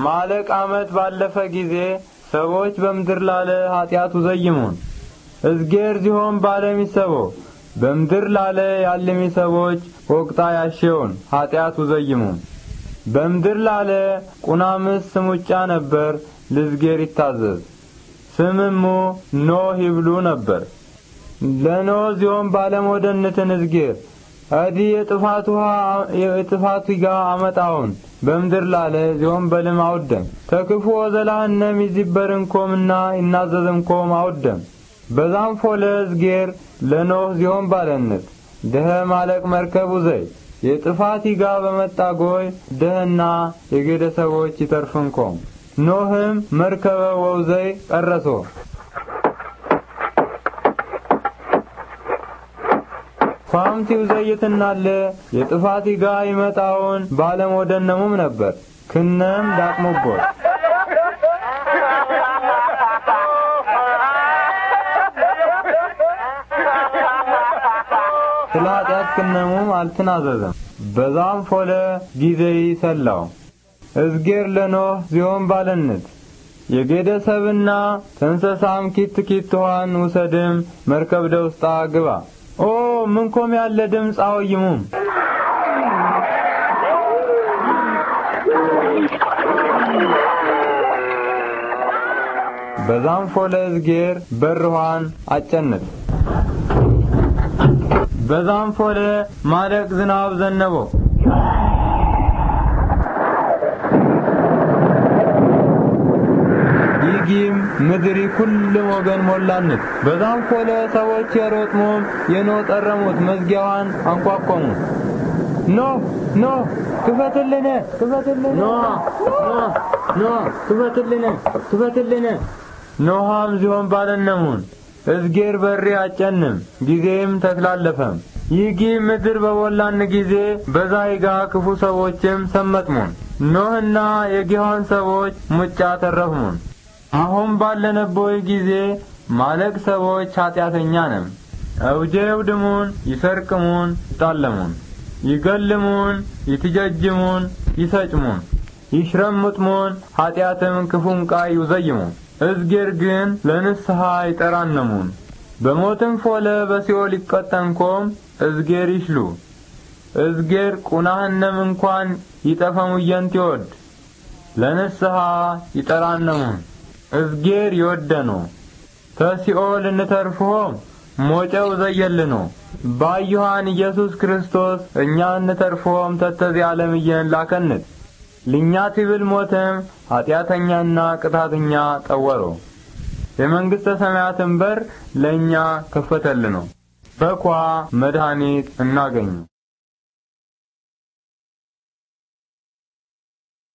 ማለቅ ዓመት ባለፈ ጊዜ ሰዎች በምድር ላለ ኀጢአቱ ዘይሙን እዝጌር ዚሆን ባለሚሰቦ በምድር ላለ ያለሚ ሰዎች ወቅጣ ያሸውን ኀጢአቱ ዘይሙን በምድር ላለ ቁናምስ ስሙጫ ነበር ልዝጌር ይታዘዝ ስምሙ ኖህ ይብሉ ነበር ለኖህ ዚሆን ባለሞደነትን እዝጌር አዲ የጥፋት ውሃ የጥፋት ጋ አመጣውን በምድር ላለ ዚሆን በልም አውደም ተክፉ ወዘላህነም ይዚበርንኮምና ይናዘዝንኮም አውደም በዛም ፎለ እዝጌር ለኖህ ዚሆን ባለነት ደኸ ማለቅ መርከቡ ዘይ የጥፋት ይጋ በመጣ ጎይ ደህና የጌደ ሰዎች ይተርፍንኮም ኖህም መርከበ ወውዘይ ቀረሶ ኳምቲው ዘይትናለ የጥፋት ይጋ ይመጣውን ባለም ወደነሙም ነበር ክነም ዳቅሞቦት ስለ ኃጢአት ክነሙም አልትናዘዘም በዛም ፎለ ጊዜ ሰላው እዝጌር ለኖህ ዚሆን ባለነት የጌደሰብና ተንሰሳም ኪት ኪት ውሃን ውሰድም መርከብ ደውስጣ ግባ ኦ ምንኮም ያለ ድምፅ አወይሙም በዛም ፎለ እዝጌር በርኋን አጨነት በዛም ፎለ ማለቅ ዝናብ ዘነበ ይጊም ምድሪ ኩልም ወገን ሞላነት በዛም ፎለ ሰዎች የሮጥሞም የኖ ጠረሙት መዝጊያዋን አንኳኳሙ ኖ ኖ ክፈትልነ ክፈትልነ ኖ ኖ ኖ ክፈትልነ ክፈትልነ ኖሃም ዚሆን ባለነሙን እዝጌር በሪ አጨንም ጊዜም ተክላለፈም ይጊ ምድር በሞላን ጊዜ በዛይጋ ክፉ ሰዎችም ሰመጥሙን ኖህና የጊሖን ሰዎች ሙጫ ተረፍሙን አሁን ባለነቦይ ጊዜ ማለቅ ሰዎች ኀጢአተኛ ነም እውጄ ውድሙን ይሰርቅሙን ይጣለሙን ይገልሙን ይትጀጅሙን ይሰጭሙን ይሽረምጥሙን ኀጢአትም ክፉም ቃይ ይውዘይሙን እዝጌር ግን ለንስሐ ይጠራነሙን በሞትም ፎለ በሲኦል ይቀጠንኮም እዝጌር ይሽሉ እዝጌር ቁናህነም እንኳን ይጠፈሙየንት ይወድ ለንስሐ ይጠራነሙን እዝጌር ይወደኖ ተሲኦል እንተርፍሆም ሞጨው ዘየልኖ ባዩሃን ኢየሱስ ክርስቶስ እኛ እንተርፍሆም ተተዚ ዓለም እየን ላከንት ልኛ ትብል ሞተም ኀጢአተኛና ቅጣተኛ ጠወሮ የመንግሥተ ሰማያትን በር ለእኛ ከፈተልኖ በኳ መድኃኒት እናገኙ